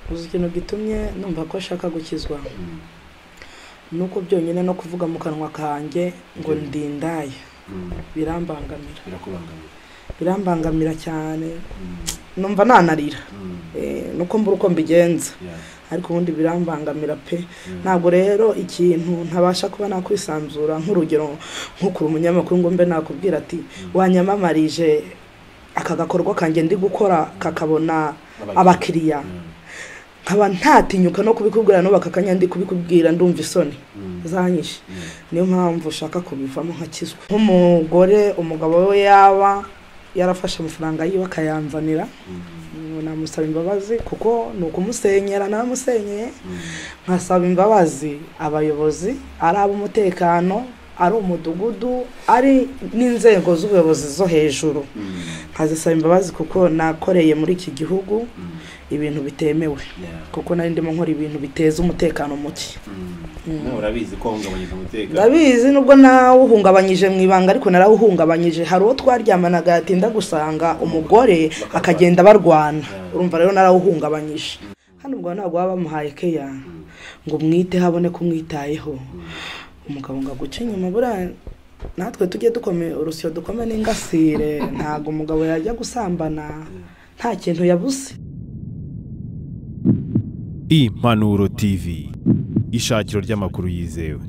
gusa ikintu gitumye numva ko ashaka gukizwa ni uko byonyine no kuvuga mu kanwa kanjye ngo ndindaya birambangamira birakubangamira birambangamira cyane numva nanarira Eh, nuko mbura uko mbigenza Yeah. ariko ubundi birambangamira pe Mm. ntabwo rero ikintu ntabasha kuba nakwisanzura nk'urugero nk'ukuri umunyamakuru ngo mbe nakubwira ati wanyamamarije aka gakorwa kanjye ndi gukora kakabona abakiriya Mm. nkaba ntatinyuka no kubikubwira n'ubaka akanya ndi kubikubwira ndumva isoni Mm. zanyishe Mm. niyo mpamvu ushaka kubivamo nkakizwa nk'umugore umugabo we yaba yarafashe amafaranga yiwe akayanzanira Mm. ubu namusaba imbabazi kuko ni ukumusenyera naramusenyeye Mm. nkasaba imbabazi abayobozi ari ab'umutekano ari umudugudu ari n'inzego z'ubuyobozi zo hejuru Mm. nkazisaba imbabazi kuko nakoreye muri iki gihugu Mm. ibintu bitemewe Yeah. kuko nari ndimo nkora ibintu biteza umutekano muke Mm. No, urabizi ko wahungabanyije umutekano ndabizi nubwo nawuhungabanyije mu ibanga ariko narawuhungabanyije hari uwo twaryamanaga yatinda gusanga umugore akagenda barwana urumva rero narawuhungabanyije hano ubwo ntabwo baba bamuhaye keya ngo mwiteho abone ko umwitayeho umugabo ngo aguce inyuma buriya natwe tujye dukome urusyo dukome n'ingasire ntabwo umugabo yajya gusambana nta kintu yabuze Impanuro TV ishakiro ry'amakuru yizewe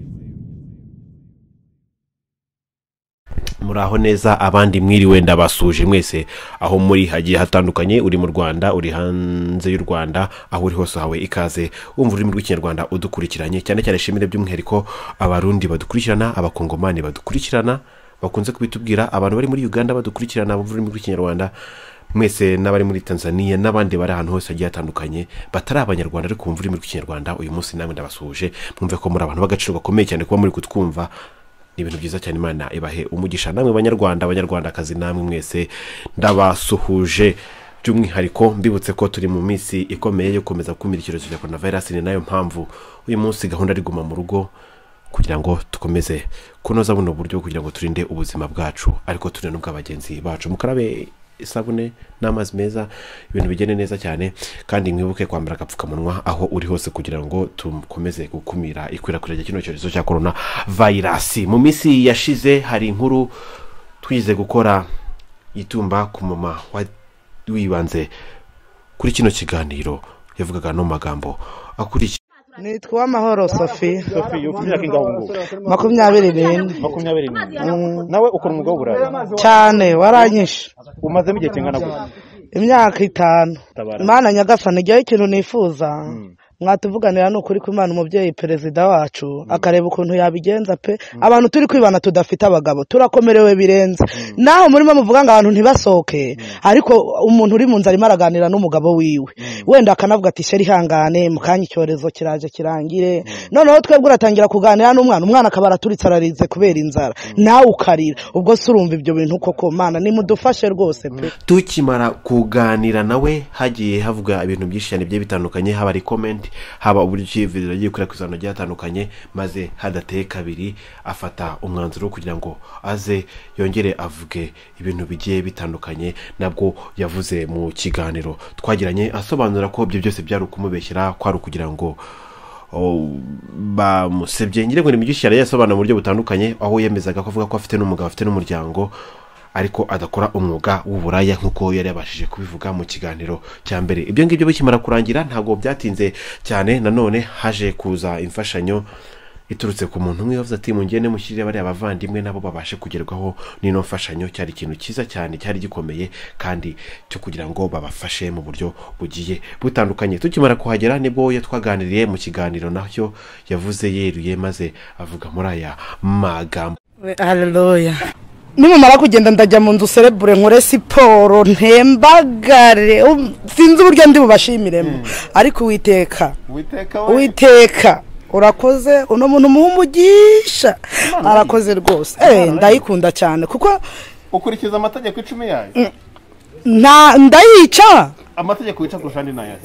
muraho neza abandi mwiriwe ndabasuje mwese aho muri hagiye hatandukanye uri mu rwanda uri hanze y'u rwanda aho uri hose hawe ikaze wumva ururimi rw'ikinyarwanda udukurikiranye cyane cyane shimire by'umwihariko abarundi badukurikirana abakongomani badukurikirana bakunze kubitubwira abantu bari muri uganda badukurikirana bumva ururimi rw'ikinyarwanda mwese n'abari muri tanzania n'abandi bari ahantu hose hagiye hatandukanye batari abanyarwanda ariko bumva ururimi rw'ikinyarwanda uyu munsi namwe ndabasuhuje mwumve ko muri abantu b'agaciro gakomeye cyane kuba muri kutwumva ni ibintu byiza cyane imana ibahe umugisha namwe banyarwanda abanyarwandakazi namwe mwese ndabasuhuje by'umwihariko mbibutse ko turi mu minsi ikomeye yo gukomeza gukumira icyorezo cya coronavirus ni nayo mpamvu uyu munsi gahunda ari guma mu rugo kugira ngo dukomeze kunoza buno buryo kugira ngo turinde ubuzima bwacu ariko turinde n'ubw'abagenzi bacu mukarabe isabune n'amazi meza ibintu bigende neza cyane kandi mwibuke kwambara agapfukamunwa aho uri hose kugira ngo dukomeze gukumira ikwirakwira rya kino cyorezo cya korona vayirasi mu minsi yashize hari inkuru twize gukora yitumba ku mama wa- wibanze kuri kino kiganiro yavugaga no mu magambo akurikiye nitwa amahoro sophie iyo imyaka ingaho ubu ngubu makumyabiri n'ine makumyabiri n'imwe nawe ukora umwuga w'uburaya cyane waranyishe umazemo igihe kingana gutya imyaka itanu Tabara. mana nyagasani ijyaho ikintu nifuza mwatuvuganira ni ukuri ko imana umubyeyi perezida wacu akareba ukuntu yabigenza pe abantu turi kwibana tudafite abagabo turakomerewe birenze naho murimo muvuga ngo abantu ntibasohoke ariko umuntu uri mu nzu arimo araganira n'umugabo wiwe wenda akanavuga ati sheri ihangane mu kanya icyorezo kiraje kirangire noneho twebwe uratangira kuganira n'umwana umwana akaba araturitse ararize kubera inzara nawe ukarira ubwo se urumva ibyo bintu koko mana nimudufashe rwose pe tukimara kuganira nawe hagiye havuga ibintu byinshi cyane bigiye bitandukanye haba ari comment haba uburyo icyizere agiye gukwirakwiza ahantu hagiye hatandukanye maze hadateye kabiri afata umwanzuro wo kugira ngo aze yongere avuge ibintu bigiye bitandukanye nabwo yavuze mu kiganiro twagiranye asobanura ko ibyo byose byari ukumubeshyera kwari ukugira ngo o, bamusebye ngira ngo ni byinshi cyane yasobanura mu buryo butandukanye aho yemezaga ko avuga ko afite n'umugabo afite n'umuryango ariko adakora umwuga w'uburaya nk'uko yari yabashije kubivuga mu kiganiro cya mbere ibyo ngibyo bikimara kurangira ntabwo byatinze cyane nanone haje kuza imfashanyo iturutse ku muntu umwe wavuze ati mungende mushyirire bariya bavandimwe nabo babashe kugerwaho n'ino mfashanyo cyari ikintu cyiza cyane cyari gikomeye kandi cyo kugira ngo babafashe mu buryo bugiye butandukanye tukimara kuhagera nibwo yo twaganiriye mu kiganiro nacyo yavuze yeruye maze avuga muri aya magambo haleluya nimumara kugenda ndajya mu nzu serebure nkore siporo ntembagare um, sinzi uburyo ndi bubashimiremo ariko uwiteka uwiteka urakoze uno muntu umuha umugisha arakoze rwose Eh, ndayikunda cyane kuko ukurikiza amategeko icumi yayo nta- ndayica amategeko wica kurusha andi nayo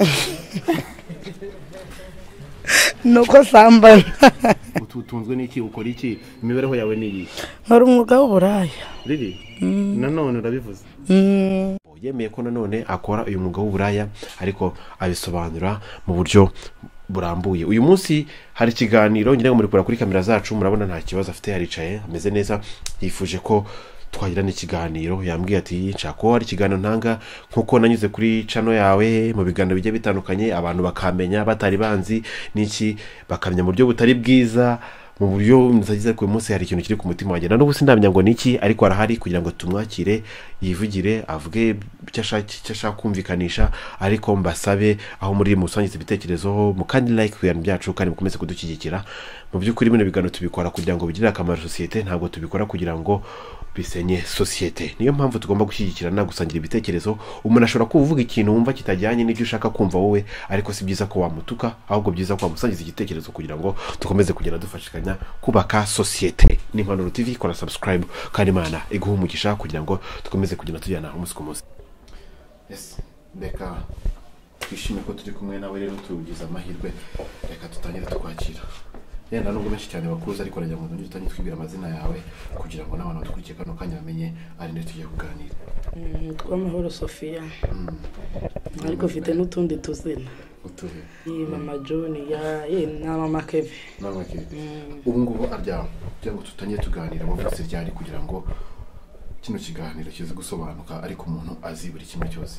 nuko sambana utunzwe n'iki ukora iki imibereho yawe ni iyi nkora umwuga w'uburaya riri nanone urabivuze yemeye ko nanone akora uyu mwuga w'uburaya ariko abisobanura mu buryo burambuye uyu munsi hari ikiganiro nyine murekura kuri kamera zacu murabona nta kibazo afite yaricaye ameze neza yifuje ko twagirana ikiganiro yambwiye ati nshaka ko hari ikiganiro ntanga nk'uko nanyuze kuri cano yawe mu biganiro bigiye bitandukanye abantu bakamenya batari banzi n'iki bakamenya mu buryo butari bwiza mu buryo nzagize ariko uyu munsi hari ikintu kiri ku mutima wanjye na n'ubu sindamenya ngo ni iki ariko arahari kugira ngo tumwakire yivugire avuge icyo ashaka icyo ashaka kumvikanisha ariko mbasabe aho muri musangiza ibitekerezo mu kandi like ku bintu byacu kandi mukomeze kudushyigikira mu by'ukuri bino biganiro tubikora kugira ngo bigirire akamaro sosiyete ntabwo tubikora kugira ngo bisenye sosiyete niyo mpamvu tugomba gushyigikirana gusangira ibitekerezo umuntu ashobora kuvuga ikintu wumva kitajyanye n'ibyo ushaka kumva wowe ariko si byiza ko wamutuka ahubwo byiza ko wamusangiza igitekerezo kugira ngo dukomeze kugenda dufashikanya kubaka sosiyete n'impanuro tv kora subscribe kandi imana iguha umugisha kugira ngo dukomeze kugenda tujyana umunsi ku munsi yes reka twishime ko turi kumwe nawe rero tugize amahirwe reka dutangire tukwakira yenda nubwo benshi cyane bakuzi ariko rajya mu nzu utange twibwira amazina yawe kugira ngo n'abantu badukurikiye kano kanya bamenye ari nde tugiye kuganira nitwa amahoro sofiya ariko mfite n'utundi tuzina utuhe iyi mama joni ya ye na mama kevi nawe kiri ubu ngubu aryama kugira ngo tutangire tuganira wavutse ryari kugira ngo kino kiganiro kize gusobanuka ariko umuntu azi buri kimwe cyose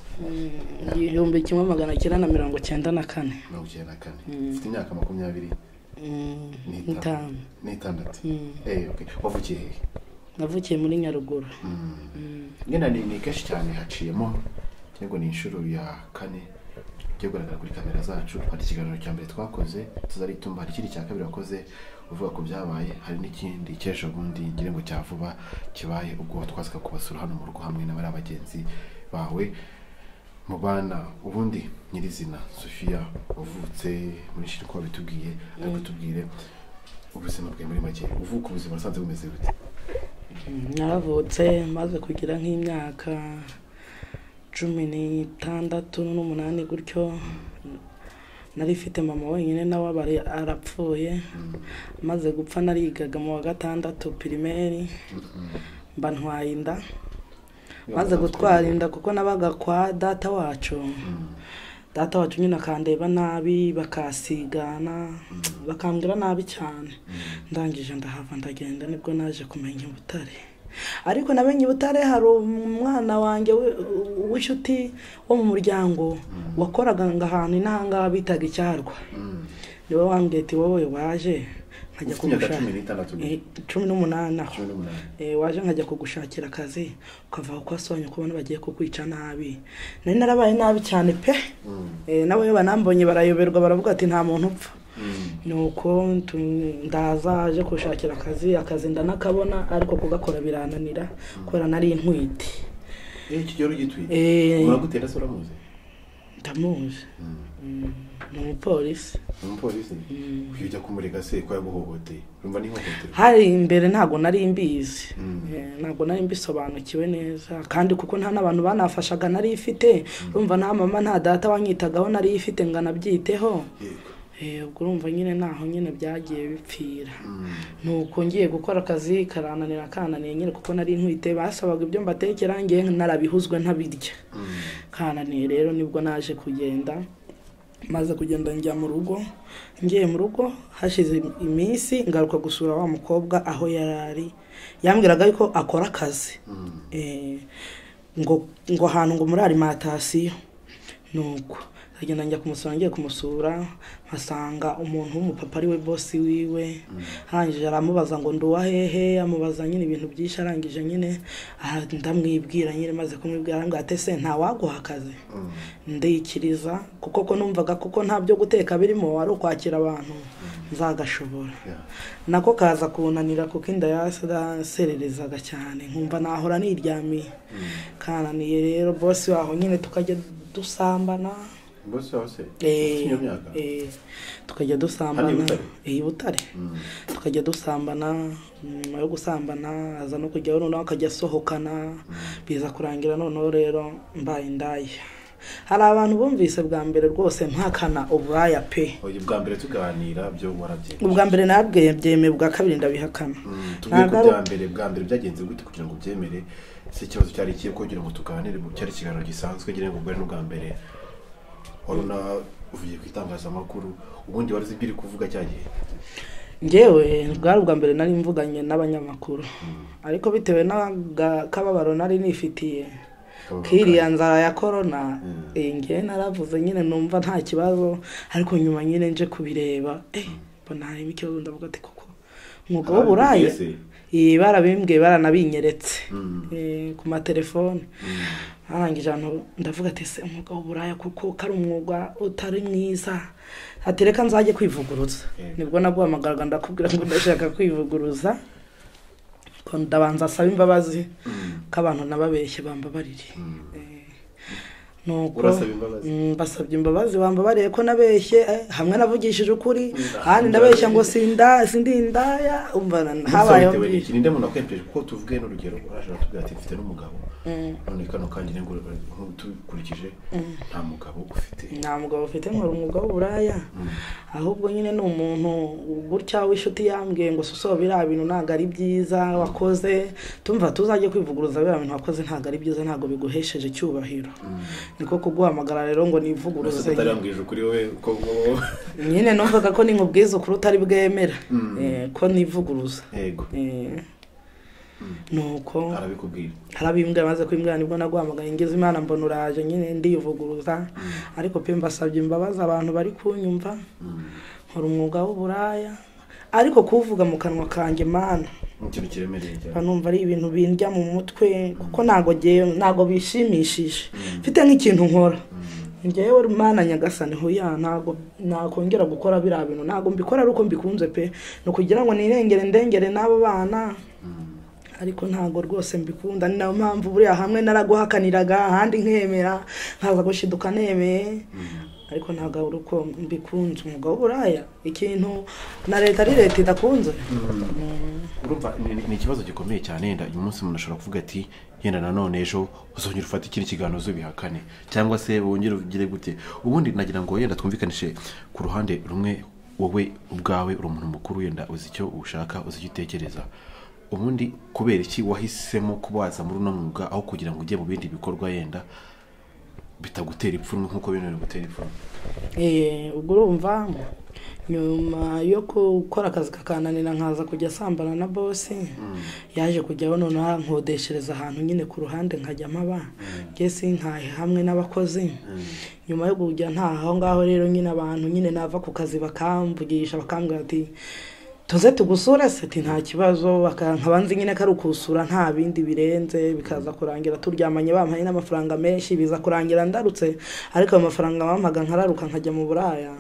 igihumbi kimwe magana cyenda na mirongo cyenda na kane mirongo icyenda na kane ufite imyaka makumyabiri Mm, n'itanu- nitanu n'itandatu Mm. Eh, okay. wavukiye hehe navukiye muri nyaruguru ngena ni ni kenshi cyane haciyemo cyangwa ni inshuro ya kane ujya kugaragara kuri kamera zacu hari ikiganiro cya mbere twakoze tuzaritumba hari ikindi cya kabiri wakoze uvuga ko byabaye hari n'ikindi cy'ejo bundi ngira ngo cya vuba kibaye ubwo twazaga kubasura hano mu rugo hamwe n'abari abagenzi bawe mu bana ubundi nyirizina sofiya wavutse muri shiri ko wabitubwiye ariko tubwire ubuzima bwawe muri make uvuka ubuzima wasanze bumeze bute Mm, naravutse maze kugira nk'imyaka cumi n'itandatu n'umunani gutyo nari mfite mama wenyine nawe aba ari- arapfuye maze gupfa narigaga mu wa gatandatu pirimeri mba ntwaye inda maze gutwara inda kuko nabaga kwa data wacu data wacu nyine akandeba nabi bakasigana bakambwira nabi cyane ndangije ndahava ndagenda nibwo naje kumenya i butare ariko namenye i butare hari umwana wanjye wi- w'inshuti wo mu muryango wakoraga ngo ahantu inahangaha bitaga icyarwa niwe wambwiye ati wowe waje nkajya Ufite imyaka kugushaka cumi n'itandatu gusa. Eh, cumi n'umunani aho Cumi n'umunani. Eh, waje nkajya kugushakira akazi ukava kuko wasobanye kubona bagiye kukwica nabi nari narabaye nabi cyane pe Eh, nabo iyo banambonye barayoberwa baravuga ati nta muntu upfa nuko tu- ndaza aje kushakira akazi akazi ndanakabona ariko kugakora birananira kubera nari intwite Eh, iki gihe ugitwite Eh, uragutera se uramuzi ndamuzi Mm, ni umupolisi ni umupolisi uyu ujya kumurega se ko yaguhohoteye urumva ni ihohoterwa hari imbere ntabwo nari mbizi Mm. Eh, ntabwo nari mbisobanukiwe neza kandi kuko nta n'abantu banafashaga nari ifite urumva nta mama nta data wanyitagaho nari ifite ngo anabyiteho yego Eh, ubwo urumva nyine naho nyine byagiye bipfira nuko ngiye gukora akazi karananira kananiye nyine kuko nari ntwite basabaga ibyo mbatekera ngiye narabihuzwe ntabirya kananiye rero nibwo naje kugenda maze kugenda njya mu rugo ngiye mu rugo hashize im- iminsi ngaruka gusura wa mukobwa aho yari ari yambwiraga yuko akora akazi Eh, ngo ngo ahantu ngo muri alimantasiyo nuko nkagenda njya kumusura ngiye kumusura nkasanga umuntu w'umupapa ari we bosi wiwe arangije aramubaza ngo nduwa hehe amubaza nyine ibintu byinshi arangije nyine aha ndamwibwira nyine maze kumwibwira arambwira ati se ntawaguha akazi ndikiriza kuko ko numvaga kuko nta byo guteka birimo ari ukwakira abantu nzagashobora nako kaza kunanira kuko inda yasererezaga cyane nkumva nahora niryamiye kananiye rero bosi waho nyine tukajya dusambana bose wawe se ufite Eh, iyo myaka eh, tukajya Hano i dusambana Butare? Eh, i butare tukajya dusambana nyuma yo gusambana aza no kujyaho noneho akajya asohokana biza kurangira noneho rero mbaye indaya hari abantu bumvise bwa mbere rwose mpakana ubwaya pe Oya, ubwa mbere tuganira byo warabye ubwa mbere nabwe byemeye ubwa kabiri ndabihakana tuvuge ko Ntabwo ari- bwa mbere bwa mbere byagenze gute kugira ngo ubyemere si ikibazo cyari ikihe kugira ngo tuganire mu cyari ikiganiro gisanzwe ngira ngo ubwo n'ubwa mbere wari unavuye ku itangazamakuru ubundi wari uzi ibyo uri kuvuga cya gihe ngewe bwari ubwa mbere nari mvuganye n'abanyamakuru ariko bitewe n'akababaro nari nifitiye kiriya nzara ya korona iyi ngewe naravuze nyine numva nta kibazo ariko nyuma nyine nje kubireba eh, mbona harimo ikibazo ndavuga ati koko umwuga w'uburaya Barabibwiye se? iyi barabimbwiye baranabinyeretse Eh, ku matelefone arangije ahantu ndavuga ati se umwuga w'uburaya kuko ko ari umwuga utari mwiza ati reka nzajye kwivuguruza nibwo naguhamagaraga ndakubwira ngo ndashaka kwivuguruza ko ndabanza asaba imbabazi ko abantu nababeshye bambabarire Eh, nuko Urasaba imbabazi? Mm, basabye imbabazi bambabariye ko nabeshye eh, hamwe navugishije ukuri ahandi ndabeshya ngo sinda sindindaya umva na- habayeho bitewe n'iki byinshi ninde muntu akwemeje kuko tuvuge n'urugero uraje uratubwira ati mfite n'umugabo none kano kandi ntukurikije nta mugabo ufite nta mugabo ufite nkora umwuga w'uburaya ahubwo nyine ni umuntu gutya w'inshuti yambwiye ngo suso biriya bintu ntabwo ari byiza wakoze tumva tuzajye kwivuguruza biriya bintu wakoze ntabwo ari byiza ntabwo biguhesheje icyubahiro niko kuguhamagara rero ngo Urasa nivuguruze utarambwije ukuri wowe ko nyine numvaga ko nimubwiza ukuri utari bwemera Eh, ko nivuguruza yego Eh, nuko arabikubwira harabimbwa maze kwimbwa nibwo naguhamagaye ngeze imana mbona uraje nyine ndivuguruza ariko pe mbasabye imbabazi abantu bari kunyumva nkora umwuga w'uburaya ariko kuwuvuga mu kanwa kanjye mana ni ikintu kiremereye cyane numva ari ibintu bindya mu mutwe kuko ntago ngewe ntago bishimishije mfite nk'ikintu nkora ngewe mana nyagasani huya ntago nakongera gukora biriya bintu ntago mbikora ari uko mbikunze pe ni ukugira ngo nirengere ndengere n'abo bana ariko ntago rwose mbikunda ni nayo mpamvu buriya hamwe naraguhakaniraga ahandi nkemera nkaza gushiduka nemeye ariko ntabwo ari uko mbikunze umwuga w'uburaya ikintu na leta ari leta idakunze urumva ni- ni- ni ikibazo gikomeye cyane yenda uyu munsi umuntu ashobora kuvuga ati yenda nanone ejo uzongera ufate ikindi kiganiro uzubihakane cyangwa se wongere ugire gute ubundi nagira ngo yenda twumvikanishe ku ruhande rumwe wowe ubwawe uri umuntu mukuru yenda uzi icyo ushaka uzi icyo utekereza ubundi kubera iki wahisemo kuba waza muri uno mwuga aho kugira ngo ujye mu bindi bikorwa yenda bitagutera ipfunwe nk'uko bino biri gutera ipfunwe Eh, ubwo urumva nyuma yo gukora akazi kakananira nkaza kujya asambana na bosi yaje kujyaho noneho ankodeshereza ahantu nyine ku ruhande nkajya mpaba nge sintahe hamwe n'abakozi nyuma yo kujya ntaha aho ngaho rero nyine abantu nyine nava ku kazi bakamvugisha bakambwira ati tuze tugusure se ati nta kibazo baka- nkaba nzi nyine ko ari ukusura nta bindi birenze bikaza kurangira turyamanye bampaye n'amafaranga menshi biza kurangira ndarutse ariko ayo mafaranga bampaga nkararuka nkajya mu buraya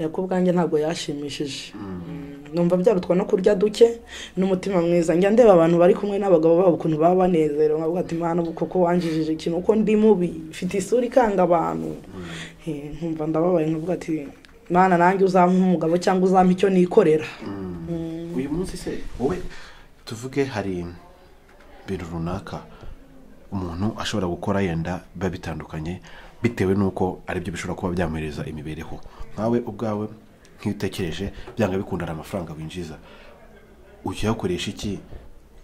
aya ku bwanjye ntabwo yashimishije Mm, numva byarutwa no kurya duke n'umutima mwiza njya ndeba abantu bari kumwe n'abagabo babo ukuntu baba banezerewe nkavuga ati mana ubu koko wanjijije ikintu uko ndi mubi mfite isura ikanga abantu Eh, nkumva ndababaye nkavuga ati mana nanjye uzampa umugabo cyangwa uzampa icyo nikorera uyu munsi se wowe tuvuge hari ibintu runaka umuntu ashobora gukora yenda biba bitandukanye bitewe n'uko aribyo bishobora kuba byamuhereza imibereho nkawe ubwawe nk'iyo utekereje byanga bikunda hari amafaranga winjiza ukiyakoresha iki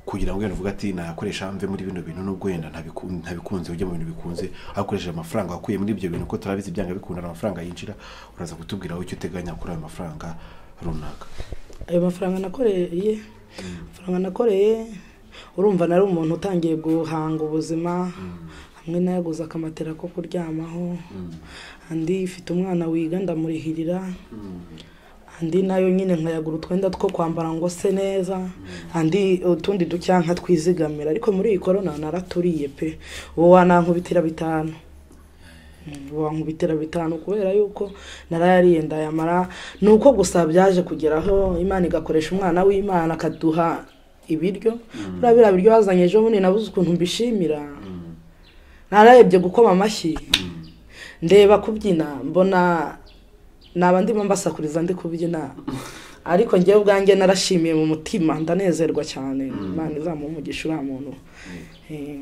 kugira ngo wenda uvuge ati nayakoresha mve muri bino bintu nubwo wenda ntabiku- ntabikunze ujye mu bintu bikunze aho ukoresheje amafaranga wakuye muri ibyo bintu kuko turabizi byanga bikunda hari amafaranga yinjira uraza kutubwira aho icyo uteganya kuri ayo mafaranga runaka ayo mafaranga nakoreye amafaranga nakoreye urumva nari umuntu utangiye guhanga ubuzima hamwe nayaguze akamatera ko kuryamaho andi ifite umwana wiga ndamurihirira andi nayo nyine nkayagura utwenda two kwambara ngo se neza andi utundi dukeya nkatwizigamira ariko muri iyi korona naraturiye pe ubu wanankubitira bitanu bankubitira bitanu kubera yuko narayariye ndayamara ni uko gusa byaje kugeraho imana igakoresha umwana w'imana akaduha ibiryo buriya biriya biryo bazanye ejo bundi nabuze ukuntu mbishimira nararebye gukoma amashyi ndeba kubyina mbona naba ndimo mbasakuriza ndi kubyina ariko ngewe ubwanjye narashimiye mu mutima ndanezerwa cyane imana izamuha umugisha uriya muntu Eh,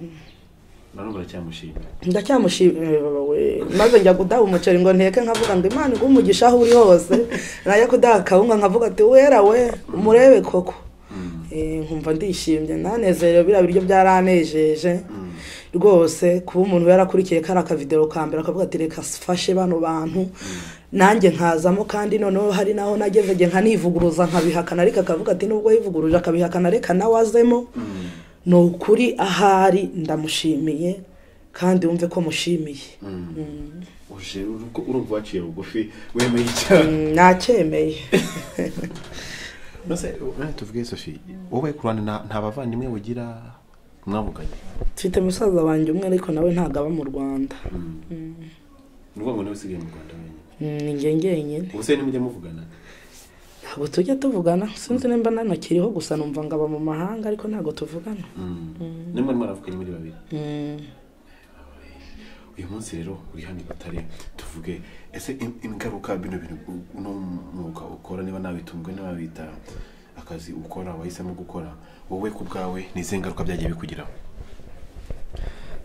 narumva uracyamushimira ndacyamushimira baba we maze njya kudaha umuceri ngo nteke nkavuga ngo imana iguhe umugisha aho uri hose najya kudaha akawunga nkavuga ati wera we murebe koko Eh, nkumva ndishimye nanezerewe biriya biryo byaranejeje rwose kuba umuntu yarakurikiye kariya kavidero ka mbere akavuga ati reka fashe bano bantu nanjye nkazamo kandi noneho hari naho nageze nge nkanivuguruza nkabihakana ariko akavuga ati nubwo yivuguruje akabihakana reka nawe azemo ni ukuri ahari ndamushimiye kandi wumve ko mushimiye uje urumva waciye bugufi wemeye icyaha Mm, nacyemeye mbese rero tuvuge sofi wowe ku ruhande nta nta bavandimwe bugira mwavuganye mfite musaza wanjye umwe ariko nawe ntabwo aba mu rwanda ni ukuvuga ngo niwe usigaye mu rwanda wenyine Mm, ni nge ngenyine ubuse nimujya muvugana ntabwo tujya tuvugana sinzi nimba nanakiriho gusa numva ngo aba mu mahanga ariko ntabwo tuvugana nimwe mwaravuganye muri babiri Mm. uyu munsi rero uri hano i butare tuvuge ese in- ingaruka bino bintu u- uno mwuga ukora niba nabitunzwe niba bita akazi ukora wahisemo gukora wowe ku bwawe ni izihe ngaruka byagiye bikugiraho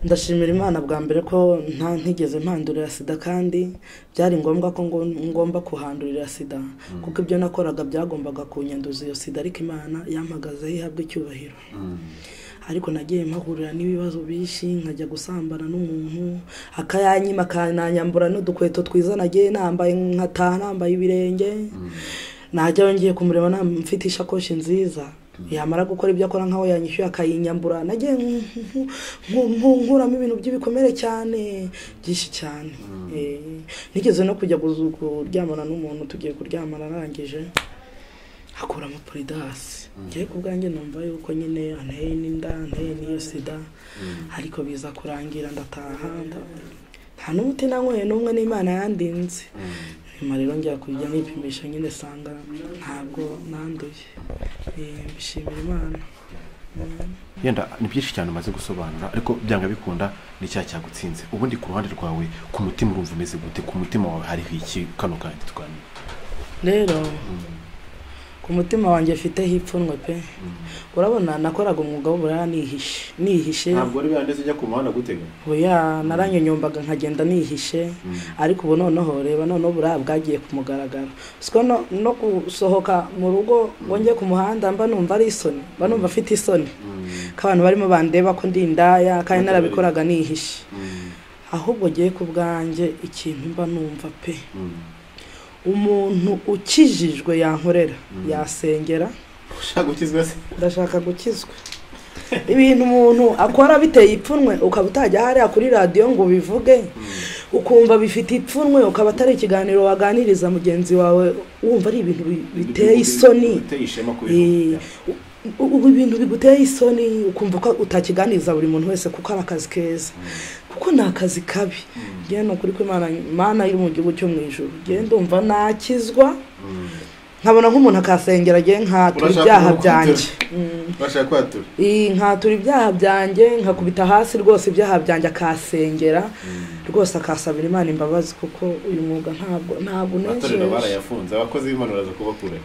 ndashimira imana bwa mbere ko nta ntigeze mpandurira sida kandi byari ngombwa ko ngo- ngomba kuhandurira sida kuko ibyo nakoraga byagombaga kunyanduza iyo sida ariko imana yampagazeho ihabwa icyubahiro ariko nagiye mpahurira n'ibibazo bishi nkajya gusambana n'umuntu akayanyima akananyambura n'udukweto twiza nagiye nambaye nkataha nambaye ibirenge najyayo ngiye kumureba na- mfite ishakoshi nziza yamara gukora ibyo akora nk'aho yanyishyuye akayinyambura nagiye nk- nk- nk- nk- nkuramo ibintu by'ibikomere cyane byinshi cyane Eh, nigeze no kujya guzu- kuryamana n'umuntu tugiye kuryamana arangije akuramo poridasi ngiye ku bwanjye numva yuko nyine anteye n'inda anteye n'iyo sida ariko biza kurangira ndataha nda- nta n'umuti nanyweye n'umwe n'imana yandinze nyuma rero njya kujya nipimisha nyine sanga ntabwo nanduye Eh, mbishimira imana yenda ni byinshi cyane umaze gusobanura ariko byanga bikunda ni cya cyagutsinze ubundi ku ruhande rwawe ku mutima urumva umeze gute ku mutima wawe hariho iki kano kandi tuganira rero ku mutima wanjye mfiteho ipfunwe pe urabona nakoraga umwuga w'uburara nihishe nihishe wari wanditse ujya ku muhanda gutega oya naranyonyombaga nkagenda nihishe ariko ubu noneho reba noneho buriya bwagiye ku mugaragaro siko no, no gusohoka mu rugo ngo njye ku muhanda mba numva ari isoni mba numva afite isoni ko abantu barimo bandeba ko ndi indaya kandi narabikoraga nihishe ahubwo ngiye ku bwanjye ikintu mba numva pe umuntu ukijijwe yankorera yasengera ushaka gukizwa se ndashaka gukizwa ibintu umuntu akora biteye ipfunwe ukaba utajya hariya kuri radiyo ngo ubivuge ukumva bifite ipfunwe ukaba atari ikiganiro waganiriza mugenzi wawe wumva ari ibintu bi- biteye isoni biteye ishema ku Eh, u- u- ibintu biguteye isoni ukumva ko utakiganiriza buri muntu wese kuko ari akazi keza kuko ni akazi kabi ngewe ni ukuri ko imana imana iri mu gihugu cyo mu ijoro ngewe ndumva nakizwa nkabona nk'umuntu akasengera agiye nkatura Urashaka ibyaha kubaho byanjye bashaka kwatura iyi nkatura ibyaha byanjye nkakubita hasi rwose ibyaha byanjye akasengera rwose akasabira imana imbabazi kuko uyu mwuga ntabwo ntabwo amatorero unejeje barayafunze abakozi b'imana baraza kubakura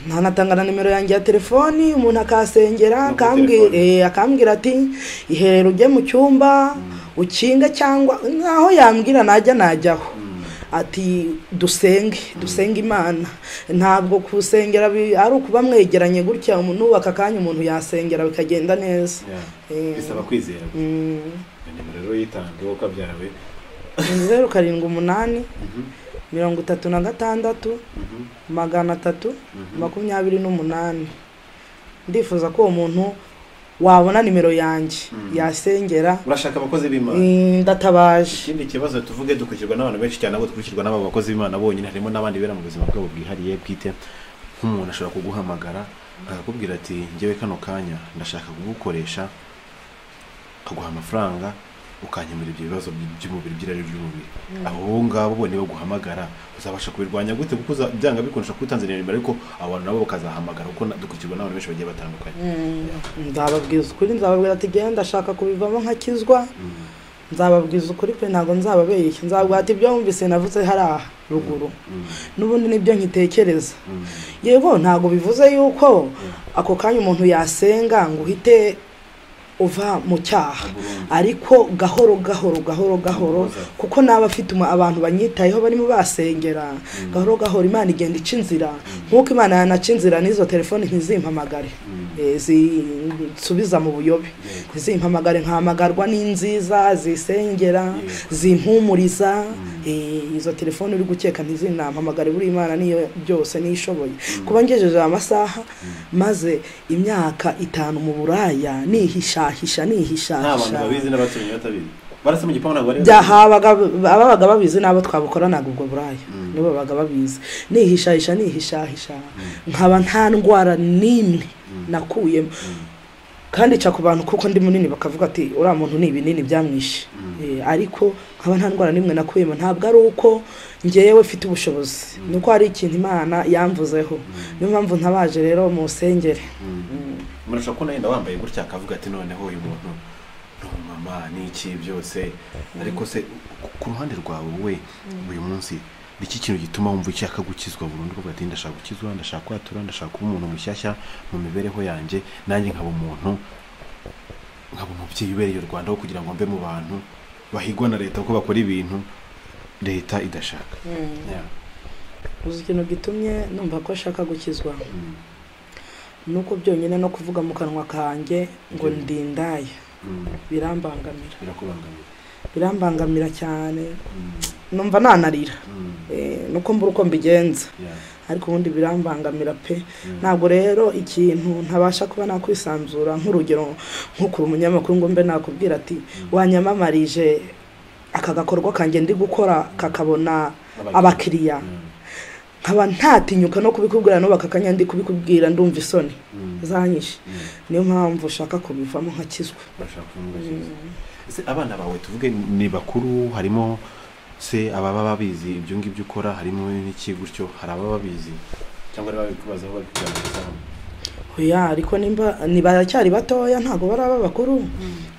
ntanatanga na nimero yanjye ya telefoni umuntu akasengera No kuri akambwi- telefoni. eh, akambwira ati iherero ujye mu cyumba ukinge cyangwa nkaho yambwira najya najyaho ati dusenge dusenge imana ntabwo kusengera bi- ari ukuba mwegeranye gutya umuntu nubaka akanya umuntu yasengera bikagenda neza Eh. bisaba kwizera Mm. nimero rero yitange uko byawe zeru karindwi umunani mirongo itatu na gatandatu magana atatu makumyabiri n'umunani ndifuza ko uwo muntu wabona nimero yanjye yasengera urashaka abakozi b'imana Mm, ndatabaje ikindi kibazo tuvuge dukurikirwa n'abantu benshi cyane abo dukurikirwa n'aba bakozi b'imana bonyine harimo n'abandi bera mu buzima bwabo bwihariye bwite nk'umuntu ashobora kuguhamagara akakubwira ati ngewe kano kanya ndashaka kugukoresha akaguha amafaranga ukanyemura ibyo bibazo by- by'umubiri by'irari ry'umubiri abo ngabo bo baguhamagara uzabasha kubirwanya gute kuko uza- byanga bikundisha kuba utanze nimero ariko abo bantu nabo bakazahamagara kuko na- dukurikirwa n'abantu benshi bagiye batandukanye Mm, nzababwiza ukuri nzababwira ati genda ndashaka kubivamo nkakizwa nzababwiza ukuri pe ntabwo nzababeshya nzabwira ati ibyo wumvise navuze hariya ruguru n'ubundi nibyo nkitekereza yego ntabwo bivuze yuko ako kanya umuntu yasenga ngo uhite uva mu cyaha ariko gahoro gahoro gahoro gahoro kuko naba afite umu- abantu banyitayeho barimo basengera gahoro gahoro imana igenda ica inzira nk'uko imana yanaca inzira n'izo telefoni ntizimpamagare Eh, zinsubiza mu buyobe ntizimpamagare nkahamagarwa n'inziza zisengera zimpumuriza Eh, izo telefoni uri gukeka ntizinampamagare buri imana niyo byose niyo ishoboye kuba ngejeje aya masaha maze imyaka itanu mu buraya nihishahisha nta bantu nihishahisha babizi n'abaturanyi batabizi barasa mu gipangu ntabwo bari byahabaga ababaga babizi n'abo twabukoranaga ubwo buraya nibo babaga babizi nihishahisha nihishahisha nkaba nta ndwara n'imwe nakuyemo kandi ica ku bantu kuko ndi munini bakavuga ati uriya muntu ni ibinini byamwishe Eh, ariko nkaba nta ndwara n'imwe nakuyemo ntabwo ari uko ngewe mfite ubushobozi ni uko hari ikintu imana yamvuzeho niyo mpamvu ntabaje rero mu nsengere murashobora kubona yenda wambaye gutya akavuga ati noneho uyu muntu ni umumama ni iki byose ariko se ku- ku ruhande rwawe we uyu munsi ni iki kintu gituma wumva ushaka gukizwa burundu ukavuga ati ndashaka gukizwa ndashaka kwatura ndashaka kuba umuntu mushyashya mu mibereho yanjye nanjye nkaba umuntu nkaba umubyeyi ubereye u rwanda wo kugira ngo mbe mu bantu bahigwa na leta kuko bakora ibintu leta idashaka Yeah. uzi ikintu gitumye numva ko ashaka gukizwa nuko byonyine no kuvuga mu kanwa kanjye ngo ndindaye birambangamira birakubangamira birambangamira cyane numva nanarira Eh, nuko mbura uko mbigenza Yeah. ariko ubundi birambangamira pe ntabwo rero ikintu ntabasha kuba nakwisanzura nk'urugero nk'ukura umunyamakuru ngo mbe nakubwira ati wanyamamarije aka gakorwa kanjye ndi gukora kakabona abakiriya nkaba ntatinyuka no kubikubwira n'ubaka akanya ndi kubikubwira ndumva isoni zanyishe niyo mpamvu ushaka kubivamo nkakizwa bashaka kuvuga se abana bawe tuvuge ni bakuru harimo se ababa babizi ibyo ngibyo ukora harimo n'iki gutyo hari ababa babizi cyangwa ari babikubazaho babikugaragaza oya ariko nimba ntibacyari batoya ntabwo baraba bakuru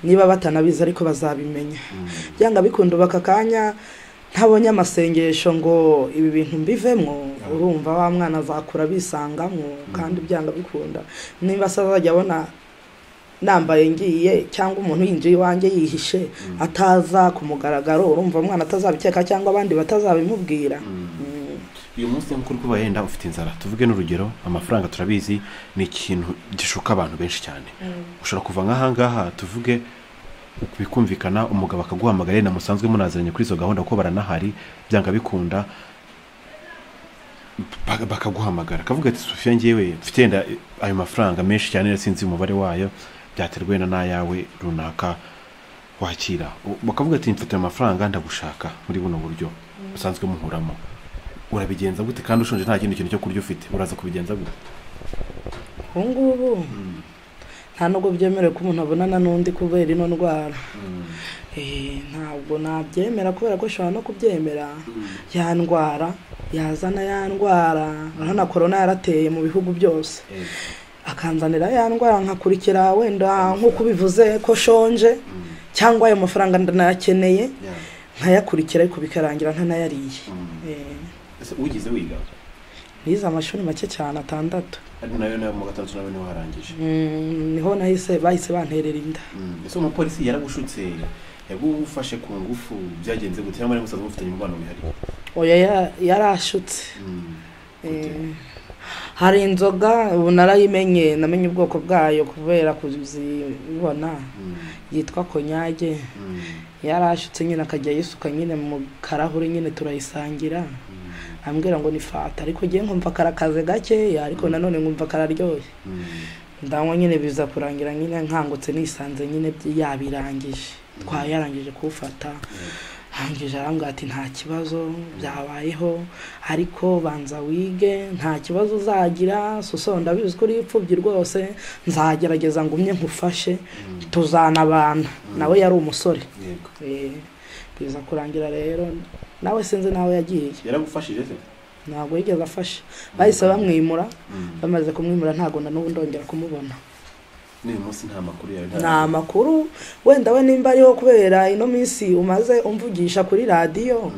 niba batanabizi ariko bazabimenya byanga bikunda baka kanya ntabonye amasengesho ngo ibi bintu mbivemo urumva wa mwana azakura bisangamo kandi byanga bikunda niba se azajya abona nambaye ngiye cyangwa umuntu yinjiye iwanjye yihishe ataza ku mugaragaro urumva umwana atazabikeka cyangwa abandi batazabimubwira Mm. uyu munsi nk'uko uri kuba yenda ufite inzara tuvuge n'urugero amafaranga turabizi ni ikintu gishuka abantu benshi cyane ushobora kuva nk'ahangaha tuvuge bikumvikana umugabo akaguhamagara yenda musanzwe munaziranye kuri izo gahunda kuko baranahari byanga bikunda ba- bakaguhamagara akavuga ati sofiya ngewe mfite yenda ayo mafaranga menshi cyane yari sinzi umubare wayo byaterwa wenda n'ayawe runaka wakira U- bakavuga ati mfite ayo mafaranga ndagushaka muri buno buryo busanzwe muhuramo urabigenza gute kandi ushonje nta kindi kintu cyo kurya ufite uraza kubigenza gute ubu ngubu nta nubwo byemerewe ko umuntu abonana n'undi kubera ino ndwara Eh, ntabwo nabyemera kubera ko ushobora no kubyemera yandwara yazana yandwara urabona korona yarateye mu bihugu byose akanzanira ya ndwara nkakurikira wenda nk'uko ubivuze ko shonje cyangwa ayo mafaranga ndanayakeneye nkayakurikira ariko bikarangira ntanayariye Eh, ese ugize wiga nize amashuri make cyane atandatu ari nayo nayo mu gatatu nawe niwe warangije Mm, niho nahise bahise banterera inda ese umupolisi yaragushutse yagufashe ku ngufu byagenze gute cyangwa musaza mufitanye umubano wihariye oya ya- yarashutse Eh, hari inzoga ubu narayimenye namenye ubwoko bwayo kubera kuzibona yitwa konyage yarashutse nyine akajya yisuka nyine mu karahuri nyine turayisangira ambwira ngo ni fata ariko ngewe nkumva karakaze gakeya ariko nanone nkumva kararyoshye ndanywa nyine biza kurangira nyine nkangutse nisanze nyine byi- yabirangije twayarangije kuwufata arangije arambwira ati nta kibazo byabayeho ariko banza wige nta kibazo uzagira soso ndabizi ko uri imfubyi rwose nzagerageza ngumye nkufashe tuzanabana nawe yari umusore yego Eh, biza kurangira rero nawe sinzi nawe yagiye yaragufashije se ntabwo yigeze afasha bahise bamwimura bamaze kumwimura ntabwo na n'ubu ndongera kumubona n'uyu munsi nta makuru yawe nta- nta makuru wenda we nimba ariho kubera ino minsi umaze umvugisha kuri radiyo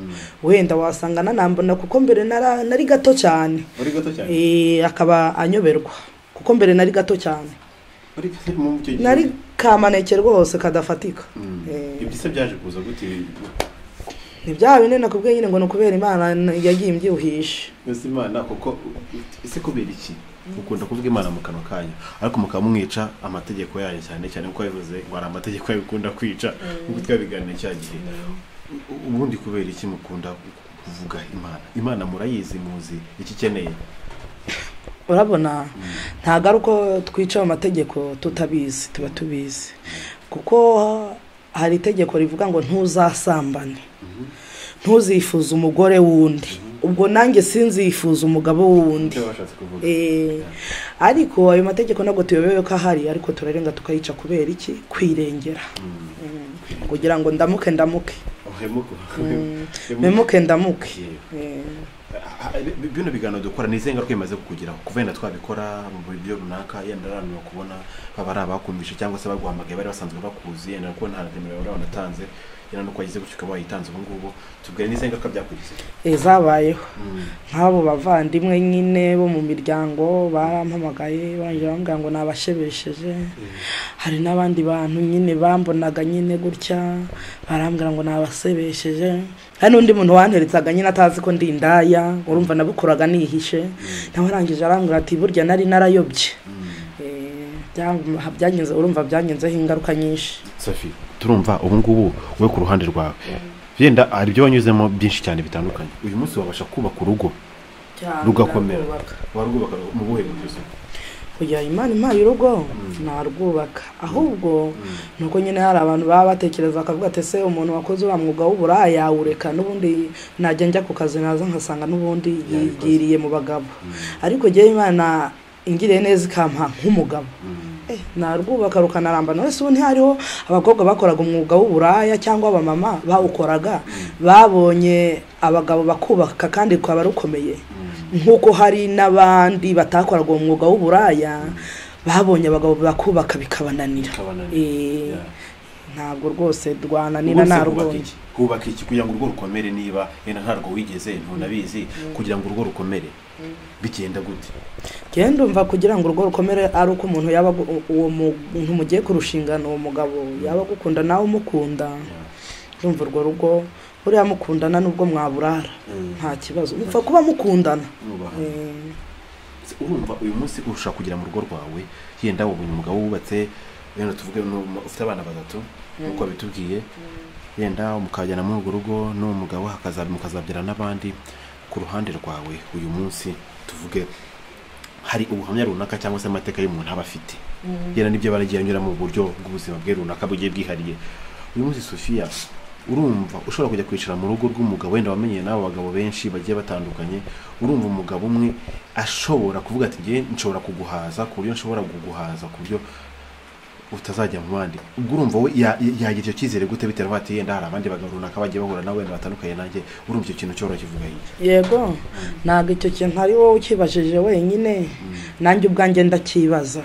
wenda wasanga nanambona kuko mbere nara- nari gato cyane uri gato cyane Eh, akaba anyoberwa kuko mbere nari gato cyane ariko se mpamvu icyo gihe nari kamaneke rwose kadafatika Mm. Eh. ibyo se byaje kuza gute ntibyaba binini nakubwiye nyine ngo ni ukubera imana yagiye imbyibuhishe ese imana kuko ese kubera iki ukunda kuvuga imana mu kanwa kanyu ariko mukaba mwica amategeko yanyu cyane cyane kuko yabivuze ngo hari amategeko yayo ukunda kwica nk'uko twabiganira cya gihe ubundi kubera iki mukunda kuvuga imana imana murayizi muzi iki ikeneye urabona ntabwo ari uko twica mu mategeko tutabizi tuba tubizi kuko hari itegeko rivuga ngo ntuzasambane ntuzifuze umugore w'undi ubwo nanjye sinzifuza umugabo w'undi icyo bashatse kuvuga Eh, ariko ayo mategeko ntabwo tuyobewe ko ahari ariko turarenga tukayica kubera iki kwirengera Mm. kugira ngo ndamuke ndamuke uhemuka memuke ndamuke Eh, bino biganiro dukora ni izihe ngaruka bimaze kukugeraho kuva yenda twabikora mu buryo runaka yenda arananira kubona baba ari abakumvishe cyangwa se baguhamagaye bari basanzwe bakuzi yenda kuko nta nimero bari banatanze yenda nuko wagize gutyo ukaba wayitanze ubu ngubu tubwire n'izihe ngaruka byakugize eh, zabayeho nk'abo bavandimwe nyine bo mu miryango barampamagaye barangije bambwira ngo nabashebesheje hari n'abandi bantu nyine bambonaga nyine gutya barambwira ngo nabasebesheje hari n'undi muntu wanteretsaga nyine atazi ko ndi indaya urumva nabukoraga nihishe nawe arangije arambwira ati burya nari narayobye Eh, bya- byagenze urumva byagenzeho ingaruka nyinshi safi turumva ubu ngubu wowe ku ruhande rwawe yenda hari ibyo wanyuzemo byinshi cyane bitandukanye uyu munsi wabasha kubaka urugo rugakomera warwubaka mu buhe buryo kugira imana impaye urugo narwubaka ahubwo ni uko nyine hari abantu baba batekereza bakavuga ati ese umuntu wakoze uriya mwuga w'uburaya yawureka n'ubundi najya njya ku kazi naza nkasanga n'ubundi yigiriye mu bagabo ariko njyewe imana ingiriye neza ikampa nk'umugabo Eh, narwubaka rukanaramba none se ubu ntihariho abakobwa bakoraga umwuga w'uburaya cyangwa abamama bawukoraga babonye abagabo bakubaka kandi rukaba rukomeye nk'uko hari n'abandi batakoraga uwo mwuga w'uburaya babonye abagabo bakubaka bikabananira Bikabananira, Eh, yeah. ntabwo rwose rwananira Ubundi se hubaka narwonye iki hubaka iki kugira ngo urugo rukomere niba yenda ntarwo wigeze ntunabizi kugira ngo urugo rukomere bigenda gute njyewe ndumva kugira ngo urugo rukomere ari uko umuntu yaba agu- uwo muntu mugiye kurushingana uwo mugabo yaba agukunda nawe umukunda urumva urwo rugo buriya mukundana n'ubwo mwaburara nta kibazo mupfa kuba mukundana Mwubaha. Eh, Se urumva uyu munsi ushaka kugira mu rugo rwawe yenda wabonye umugabo wubatse yenda tuvuge n'umu- ufite abana batatu nk'uko wabitubwiye yenda mukajyana muri urwo rugo n'uwo mugabo hakaza- mukazabyara n'abandi ku ruhande rwawe uyu munsi tuvuge hari ubuhamya runaka cyangwa se amateka y'umuntu aba afite yenda n'ibyo baragiye anyura mu buryo bw'ubuzima bwe runaka bugiye bwihariye uyu munsi sofiya urumva ushobora kujya kwicara mu rugo rw'umugabo wenda wamenye n'abo bagabo benshi bagiye batandukanye urumva umugabo umwe ashobora kuvuga ati ngewe nshobora kuguhaza ku buryo nshobora kuguhaza ku buryo utazajya mu bandi ubwo urumva we ya- yagira icyo cyizere gute bitewe n'uko ati yenda hari abandi bagabo runaka bagiye bahura nawe wenda batandukanye nanjye urumva icyo kintu cyoroha kivuga hirya yego ntabwo icyo kintu ari wowe ukibajije wenyine nanjye ubwanjye ndakibaza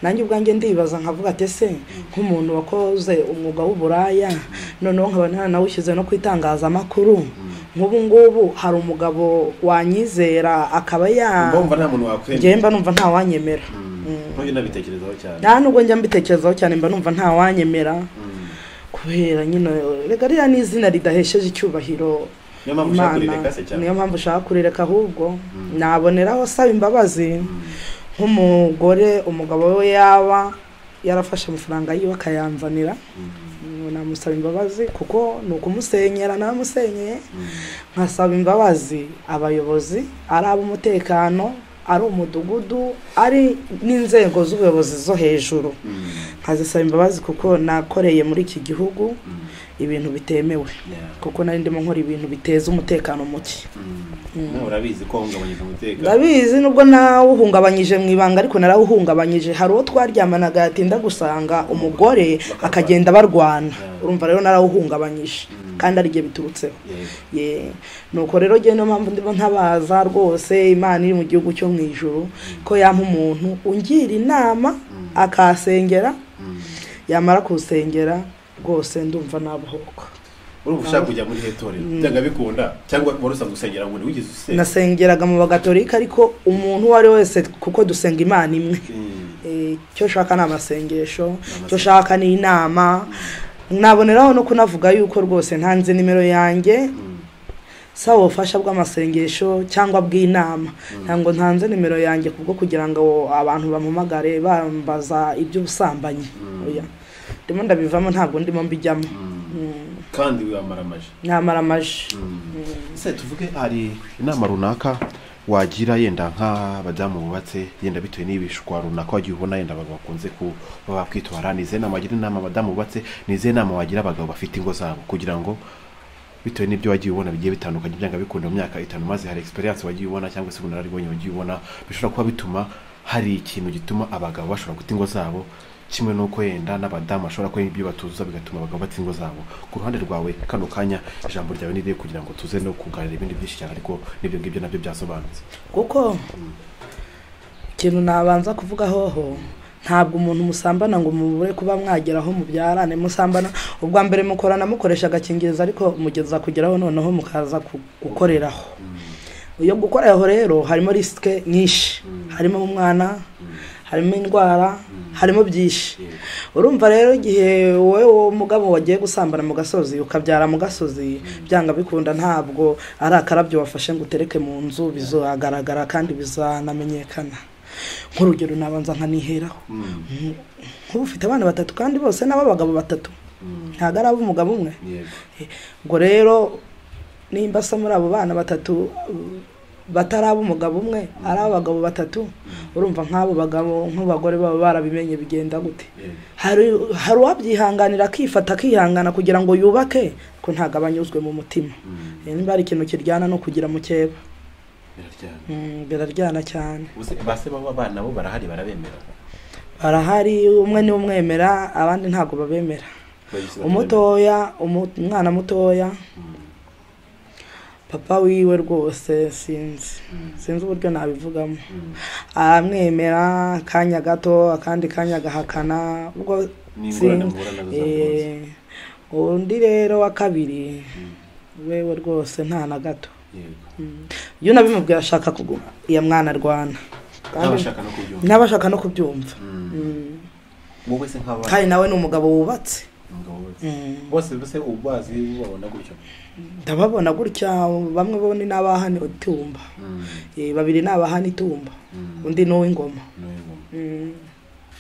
nanjye ubwanjye ndibaza nkavuga ati ese nk'umuntu wakoze umwuga w'uburaya noneho nkaba ntaranawushyize no ku itangazamakuru nk'ubu ngubu hari umugabo wanyizera akaba ya mbumva nta muntu wakwemera njyewe mba numva ntawanyemera ntoya nabitekerezaho cyane nta nubwo njya mbitekerezaho cyane mba numva ntawanyemera kubera nyine reka ririya ni izina ridahesheje icyubahiro niyo mpamvu ushaka kurireka se cyane niyo mpamvu ushaka kurireka ahubwo naboneraho asaba imbabazi nk'umugore umugabo we yaba yarafashe amafaranga yiwe akayanzanira Mm, namusaba imbabazi kuko ni ukumusenyera nawe amusenyeye nkasaba imbabazi abayobozi ari ab'umutekano ari umudugudu ari n'inzego z'ubuyobozi zo hejuru nkazisaba imbabazi kuko nakoreye muri iki gihugu ibintu bitemewe Yeah. kuko nari ndimo nkora ibintu biteza umutekano muke nawe urabizi ko wahungabanyije umutekano ndabizi nubwo nawuhungabanyije mu ibanga ariko narawuhungabanyije hari uwo twaryamanaga yatinda gusanga umugore akagenda barwana urumva rero narawuhungabanyije kandi ari igihe biturutseho Yego. Ye. nuko rero njyewe niyo mpamvu ndimo ntabaza rwose imana iri mu gihugu cyo mu ijuru ko yampa umuntu ungira inama akasengera yamara kusengera rwose ndumva nabohoka urumva ushaka kujya muri iryo torero byanga bikunda cyangwa wari usanzwe usengera ngo wigeze usengera nasengeraga mu bagatolika ariko umuntu uwo ari we wese kuko dusenga imana imwe Mm. Eh, eh, icyo ushaka ni amasengesho icyo ushaka ni inama naboneraho no kunavuga yuko rwose ntanze nimero yanjye saba ubufasha bw'amasengesho cyangwa bw'inama ntabwo ntanze nimero yanjye kubwo kugira ngo abantu bampamagare bambaza iby'ubusambanyi Oya. ndimo ndabivamo ntabwo ndimo mbijyamo Mm. kandi wamara amaji namara amaji se tuvuge hari inama runaka wagira yenda nk'abadamu bubatse yenda bitewe n'ibishwa runaka wagiye ubona yenda abagabo bakunze ku baba bakwitwara ni izihe nama wagira inama abadamu bubatse ni izihe nama wagira abagabo bafite ingo zabo kugira ngo bitewe n'ibyo wagiye ubona bigiye bitandukanye byanga bikunda mu myaka itanu maze hari experience wagiye ubona cyangwa se ubunararibonye wagiye ubona bishobora kuba bituma hari ikintu gituma abagabo bashobora guta ingo zabo kimwe n'uko yenda n'abadamu bashobora kuba ibyo batuzuza bigatuma abagabo bata ingo zabo ku ruhande rwawe kano kanya ijambo ryawe ni riri kugira ngo tuze no kuganira ibindi byinshi cyane ariko n'ibyo ngibyo nabyo byasobanutse kuko ikintu nabanza kuvuga hoho ntabwo umuntu musambana ngo mubure kuba mwageraho mubyarane musambana ubwa mbere mukorana mukoresha agakingirizo ariko mugeza kugeraho noneho mukaza ku- gukoreraho iyo gukoreraho rero harimo risike nyinshi harimo umwana harimo indwara harimo byinshi urumva rero igihe wowe uwo mugabo wagiye gusambana mu gasozi ukabyara mu gasozi byanga bikunda ntabwo ari akarabyo wafashe ngo utereke mu nzu bizagaragara kandi bizanamenyekana nk'urugero nabanza nkaniheraho nk'ubu ufite abana batatu kandi bose nabo abagabo batatu ntabwo ari ab'umugabo umwe yego ngo rero nimba se muri abo bana batatu batari ab'umugabo umwe ari abagabo batatu urumva nk'abo bagabo nk'abagore baba barabimenye bigenda gute hari hari uwabyihanganira akifata akihangana kugira ngo yubake ko ntabwo aba anyuzwe mu mutima Eh, nimba hari ikintu kiryana no kugira mukeba biraryana Mm, biraryana cyane Ubuse base baba abana nabo barahari barabemera barahari umwe niwe umwemera abandi ntabwo babemera Bagishyira umutoya umu- umwana mutoya papa wiwe rwose sinzi sinzi uburyo nabivugamo aramwemera akanya gato akandi kanya agahakana ubwo Ni si- ingorane muhura nazo za buri munsi. Eh, undi rero wa kabiri wewe rwose nta na gato yego iyo unabimubwira ashaka kuguma iyo mwana arwana kandi n'abashaka no kubyumva ntaba ashaka no kubyumva Mm. wowe se nk'abana kandi nawe ni umugabo wubatse umugabo wese Mm. bose bose ubazi babona gutyo ndababona gutya bamwe bo ni n'abahani itumba Eh, babiri ni abahani itumba undi ni uw'ingoma n'uyu ngoma Mm.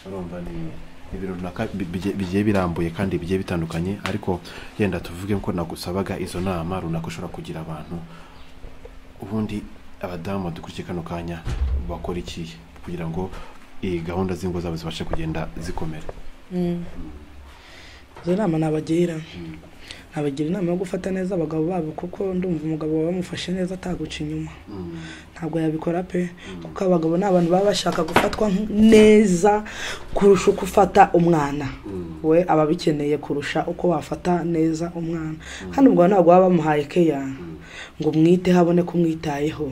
urumva ni ni ibintu runaka bi- bige- bigiye birambuye kandi bigiye bitandukanye ariko yenda tuvuge ko nagusabaga izo nama runaka ushobora kugira abantu ubundi abadamu badukurikiye kano kanya bakora iki kugira ngo iyi gahunda z'ingo zabo zibashe kugenda zikomera Mm. izo nama nabagira nabagira inama yo gufata neza abagabo babo kuko ndumva umugabo wawe wamufashe neza ataguca inyuma ntabwo yabikora pe kuko abagabo ni abantu baba bashaka gufatwa nk- neza kurusha uko ufata umwana we aba abikeneye kurusha uko wafata neza umwana kandi umugabo ntabwo baba bamuhaye keya ngo mwiteho abone ko umwitayeho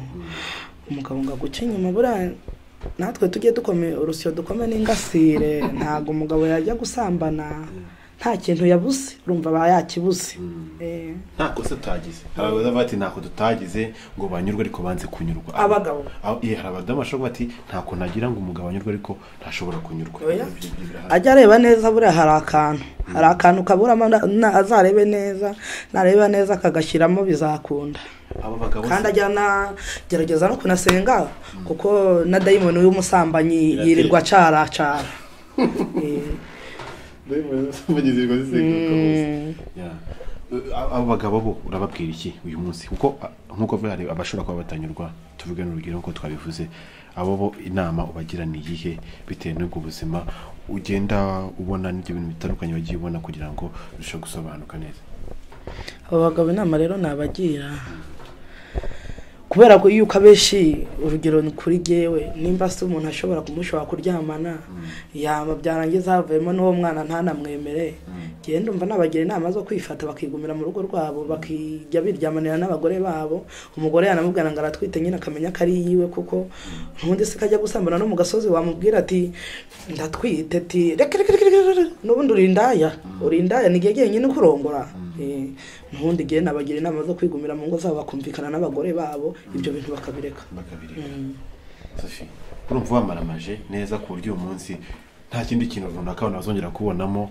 umugabo ngo aguce inyuma buriya natwe tujye dukome urusyo dukome n'ingasire ntabwo umugabo yajya gusambana nta kintu yabuze urumva aba yakibuze Eh, nta kosa tutagize hari abaza bati ntako tutagize ngo banyurwe ariko banze kunyurwa Abagabo. Abo- iya, hari abadamu bashobora kuvuga bati ntako nagira ngo umugabo anyurwe ariko ntashobora kunyurwa Oya. Ibyo- ibyo birahari. ajya areba neza buriya hari akantu hari akantu kaburamo na- na- azarebe neza nareba neza akagashyiramo bizakunda aba bagabo se- kandi ajya anagerageza no kunasenga kuko na dayimoni w'umusambanyi Biratera. yirirwa acaracara Eh, Ya. abo bagabo bo urababwira iki uyu munsi kuko a- nk'uko avuga hari abashobora kuba batanyurwa tuvuge n'urugero nk'uko twabivuze abo bo inama ubagira ni iyihe bitewe n'ubwo buzima ugenda ubona n'ibyo bintu bitandukanye wagiye ubona kugira ngo birusheho gusobanuka neza abo bagabo inama rero nabagira kubera ko yuko abenshi urugero ni kuri jyewe nimba se umuntu ashobora kumushobora kuryamana yaba byarangiza havuyemo n'uwo mwana ntanamwemere njyewe ndumva nabagira inama zo kwifata bakigumira mu rugo rwabo bakijya biryamanira n'abagore babo umugore yanamubwira ngo aratwite nyine akamenya ko ari iyiwe kuko ntundi se kajya gusambana no mu gasozi wamubwira ati ndatwite ati reka reka reka reka reka." n'ubundi urindaya urindaya ni igihe jyenyine ukurongora Eh, ntundi igihe nabagira inama zo kwigumira mu ngo zabo bakumvikana n'abagore babo ibyo bintu bakabireka bakabireba sofi urumva wamaramaje neza ku buryo uyu munsi nta kindi kintu runaka abantu bazongera kubonamo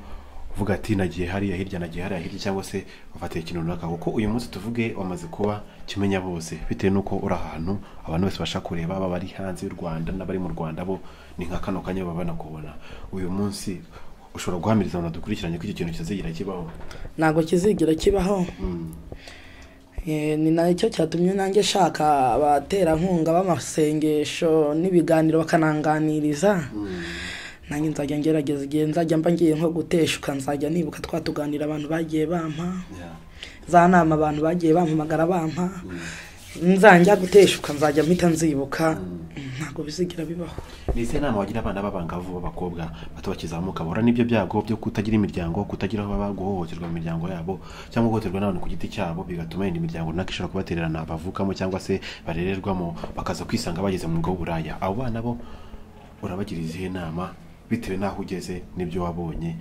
uvuga ati nagiye hariya hirya nagiye hariya hirya cyangwa se wafatiye ikintu runaka kuko uyu munsi tuvuge wamaze kuba kimenya bose bitewe n'uko uri ahantu abantu bose bashaka kureba baba bari hanze y'u rwanda n'abari mu rwanda bo ni nka kano kanya baba banakubona uyu munsi ushobora guhamiriza abantu dukurikiranye ko icyo kintu kizagira kibaho ntabwo kizigira kibaho Eh, ni nacyo cyatumye nanjye nshaka abaterankunga b'amasengesho n'ibiganiro bakananganiriza nanjye nzajya ngerageza igihe nzajya mba ngiye nko guteshuka nzajya nibuka twa tuganira abantu bagiye bampa za nama abantu bagiye bampamagara bampa nzajya guteshuka nzajya mpita nzibuka ntabwo bizigira bibaho ni izihe nama wagira abana b'abangavu b'abakobwa bato bakizamuka bahura n'ibyo byago byo kutagira imiryango kutagira aho baba guhohoterwa mu miryango yabo cyangwa guhohoterwa n'abantu ku giti cyabo bigatuma yenda imiryango runaka ishobora kubatererana bavukamo cyangwa se barererwamo bakaza kwisanga bageze mu mwuga w'uburaya abo bana bo urabagira izihe nama bitewe n'aho ugeze n'ibyo wabonye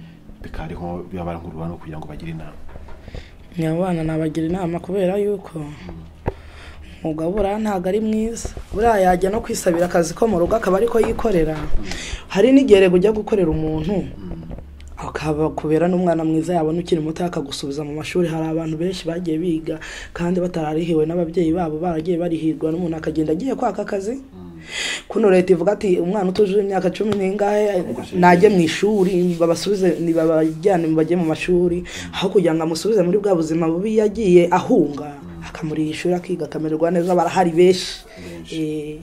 bikaba ari nko bibabara nk'urubanza kugira ngo bagire inama abo bana nabagira inama kubera yuko umwuga buriya ntabwo ari mwiza buriya yajya no kwisabira akazi ko mu rugo akaba ariko yikorera hari n'igihe rero ujya gukorera umuntu akaba kubera n'umwana mwiza yabona ukiri muto akagusubiza mu mashuri hari abantu benshi bagiye biga kandi batararihiwe n'ababyeyi babo baragiye barihirwa n'umuntu akagenda agiye kwaka akazi kuno leta ivuga ati umwana utujuje imyaka cumi n'ingahe najye mu ishuri babasubize nibabajyane bajye mu mashuri aho kugira ngo amusubize muri bwa buzima bubi yagiye ahunga akamuriha ishuri akiga akamererwa neza barahari benshi Eh,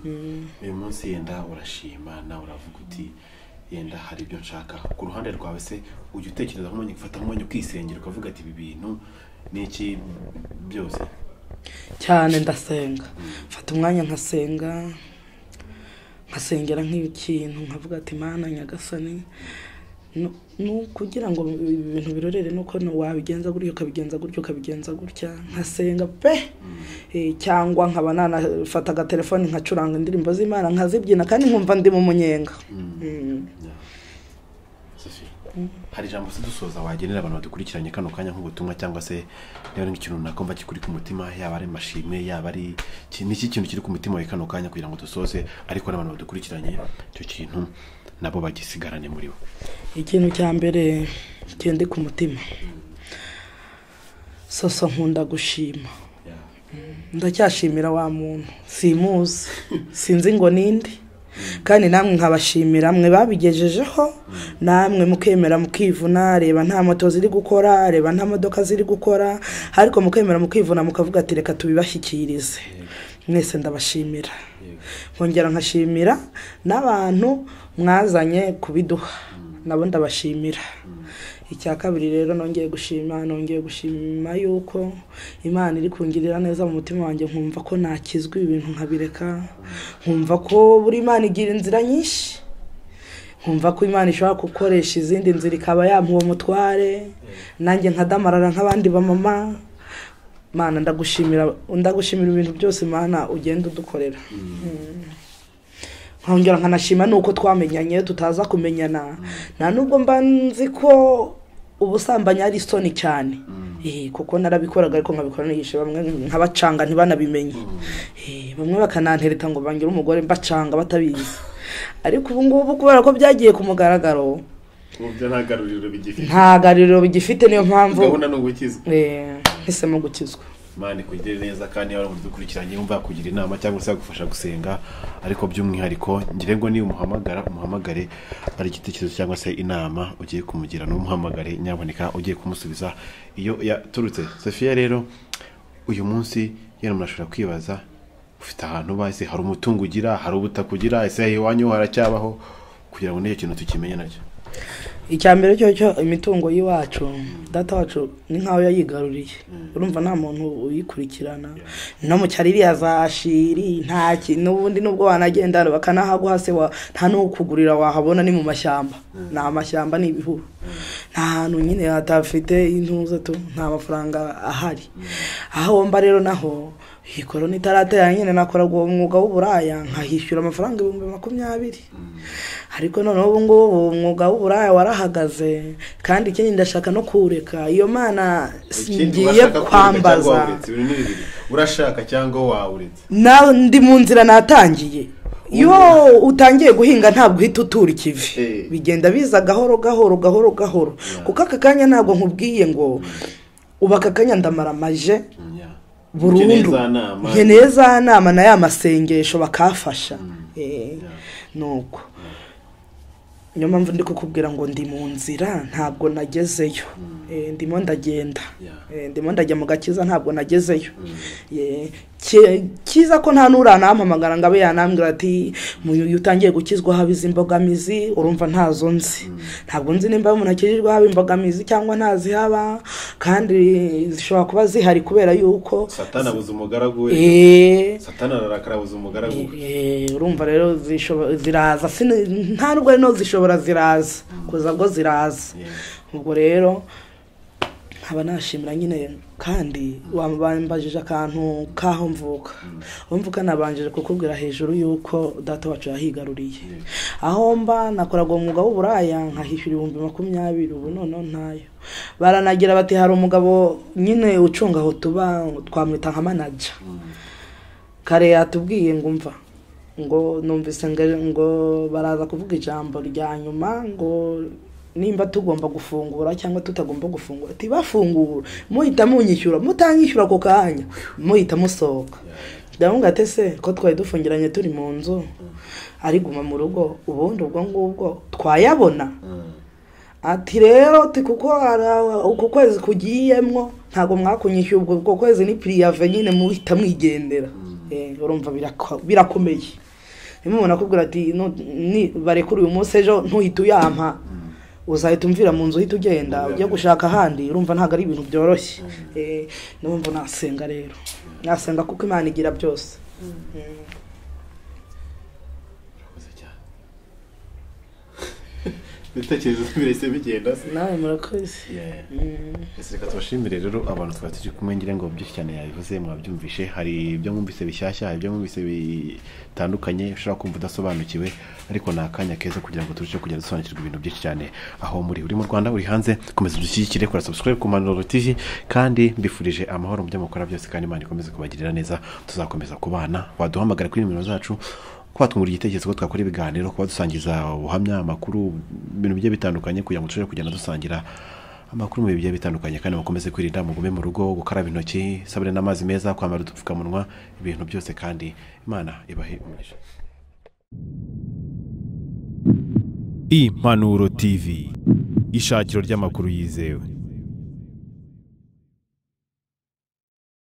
mm. uyu munsi yenda urashima nawe uravuga uti yenda hari ibyo nshaka ku ruhande rwawe se ujya utekereza nk'umwanya ufata umwanya ukisengera ukavuga ati ibi bintu ni iki byose cyane ndasenga mfata umwanya nkasenga nkasengera nk'ikintu nkavuga ati mana nyagasani nu- nu kugira ngo ibi bintu birorere nuko nu- wabigenza gutyo ukabigenza gutyo ukabigenza gutya nkasenga pe Eh, cyangwa nkaba nanafata agatelefoni nkacuranga indirimbo z'imana nkazibyina kandi nkumva ndi mu munyenga Mm. Sophie, hari ijambo se dusoza wagenera abantu badukurikiranye kano kanya nk'ubutumwa cyangwa se niba ari nk'ikintu runaka mba kikuri ku mutima yaba ari amashimwe yaba ari iki- ni iki kintu kiri ku mutima wawe kano kanya kugira ngo dusoze ariko n'abantu badukurikiranye icyo kintu nabo bagisigarane muri bo ikintu cya mbere kindi ku mutima soso nkunda gushima ndacyashimira wa muntu simuzi sinzi ngo ninde kandi namwe nkabashimira mwe babigejejeho namwe mukemera mukivuna reba nta moto ziri gukora reba nta modoka ziri gukora ariko mukemera mukivuna mukavuga ati reka tubibashyikirize mwese ndabashimira nkongera nkashimira n'abantu mwazanye kubiduha nabo ndabashimira icya kabiri rero nongeye gushima nongeye gushima yuko imana iri kungirira neza mu mutima wanjye nkumva ko nakizwa ibintu nkabireka nkumva ko buri imana igira inzira nyinshi nkumva ko imana ishobora gukoresha izindi nzira ikaba yamuha uwo mutware nanjye nkadamarara nk'abandi bamama mana ndagushimira ndagushimira ibintu byose mana ugenda udukorera nkongera nkanashima nuko twamenyanye tutaza kumenyana nta nubwo mba nzi ko ubusambanyi ari isoni cyane Eh, kuko narabikoraga ariko nkabikora nihishe bamwe nkabacanga ntibanabimenye Eh, bamwe bakanantereta ngo bangire umugore mbacanga batabizi ariko ubu ngubu kubera ko byagiye ku mugaragaro uburyo nta garuriro bigifite nta garuriro bigifite niyo mpamvu ni ugukizwa eh, hisemo gukizwa imana ikugirire neza kandi niba umuntu udukurikiranye wumva yakugira inama cyangwa se yagufasha gusenga ariko by'umwihariko ngira ngo niba umuhamagara umuhamagare ari igitekerezo cyangwa se inama ugiye kumugira n'umuhamagare nyaboneka ugiye kumusubiza iyo yaturutse sofiya rero uyu munsi yenda umuntu ashobora kwibaza ufite ahantu uba ese hari umutungo ugira hari ubutaka ugira ese iwanyu haracyabaho kugira ngo n'icyo kintu tukimenye nacyo icya mbere cyo cyo imitungo y'iwacu data wacu ni nk'aho yayigaruriye urumva nta muntu uyikurikirana no mu cyari iriya za shiri nta kintu n'ubundi nubwo wanagenda bakanahaguha se wa- nta n'ukugurira wahabona ni mu mashyamba ni amashyamba ni ibihuru nta hantu nyine hatafite intuza tu nta mafaranga ahari aho wumva rero naho iyi korona itaratera nyine nakoraga uwo mwuga w'uburaya nkahishyura amafaranga ibihumbi makumyabiri ariko noneho ubu ngubu uwo mwuga w'uburaya warahagaze kandi ikindi ndashaka no kuwureka iyo mana ngiye kwambaza urashaka cyangwa wawuretse nawe ndi mu nzira natangiye iyo utangiye guhinga ntabwo uhita utura ikivi Eh. bigenda biza gahoro gahoro gahoro gahoro kuko aka kanya ntabwo nkubwiye ngo ubu aka kanya ndamaramaje burundu nkeneye za nama na ya masengesho bakafasha Eh, nuko niyo mpamvu ndi kukubwira ngo ndi mu nzira ntabwo nagezeyo Eh, ndimo ndagenda Yeah. Eh, ndimo ndajya mu gakiza ntabwo nagezeyo Eh, ki- kiza ko nta n'uranampamagara ngo abe yanambwira ati "Mu- iyo utangiye gukizwa haba izi mbogamizi urumva ntazo nzi ntabwo nzi nimba umuntu akijijwe haba imbogamizi cyangwa ntazihaba kandi zishobora kuba zihari kubera yuko satana abuze umugaragu we eee satana ararakara abuze umugaragu we Eh, urumva rero zishobo- ziraza Sini- nta nubwo rero zishobora ziraza kuza bwo ziraza ubwo rero nkaba nashimira nyine kandi wambajije akantu k'aho mvuka aho mvuka nabanjije kukubwira hejuru y'uko data wacu yahigaruriye aho mba nakoraga umwuga w'uburaya nkahishyura ibihumbi makumyabiri ubu noneho ntayo baranagira bati hari umugabo nyine ucunga aho tuba twamwita nka manaja kare yatubwiye ngo umva ngo numvise ngo- ngo baraza kuvuga ijambo rya nyuma ngo nimba tugomba gufungura cyangwa tutagomba gufungura tibafungura muhita munyishyura mutanyishyura ako kanya muhita musohoka ndabona ati se ko twari dufungiranye turi mu nzu ariguma mu rugo ubundi ubwo ngubwo twayabona ati rero ati kuko ara- uku kwezi kugiyemo ntabwo mwakunyishyuye ubwo ubwo kwezi ni piriyave nyine muhita mwigendera Eh, urumva birako- birakomeye niba umuntu akubwira ati "No, ni- barekure uyu munsi ejo ntuhite uyampa uzahita umvira mu nzu uhita ugenda ujya gushaka ahandi urumva ntabwo ari ibintu byoroshye Eh, niyo mpamvu nasenga rero nasenga kuko imana igira byose Murakoze cyane ibitekerezo birahise bigenda se nawe murakoze Yeah. Ese reka tubashimire rero abantu twari turi kumwe ngira ngo byinshi cyane yabivuze mwabyumvishe hari ibyo mwumvise bishyashya hari ibyo mwumvise bitandukanye ushobora kumva udasobanukiwe ariko ni akanya keza kugira ngo turusheho kugenda dusobanukirwa ibintu byinshi cyane aho muri uri mu rwanda uri hanze komeza udushyigikire kora subscribe ku manuro tv kandi mbifurije amahoro mu byo mukora byose kandi imana ikomeze kubagirira neza tuzakomeza kubana waduhamagara kuri nimero zacu kuba twungura igitekerezo ko twakora ibiganiro kuba dusangiza ubuhamya amakuru ibintu bigiye bitandukanye kugira ngo turusheho kugenda dusangira amakuru mu bihe bigiye bitandukanye kandi mukomeze kwirinda mugume mu rugo gukaraba intoki isabune n'amazi meza kwambara udupfukamunwa ibintu byose kandi imana ibahe umugisha impanuro tv ishakiro ry'amakuru yizewe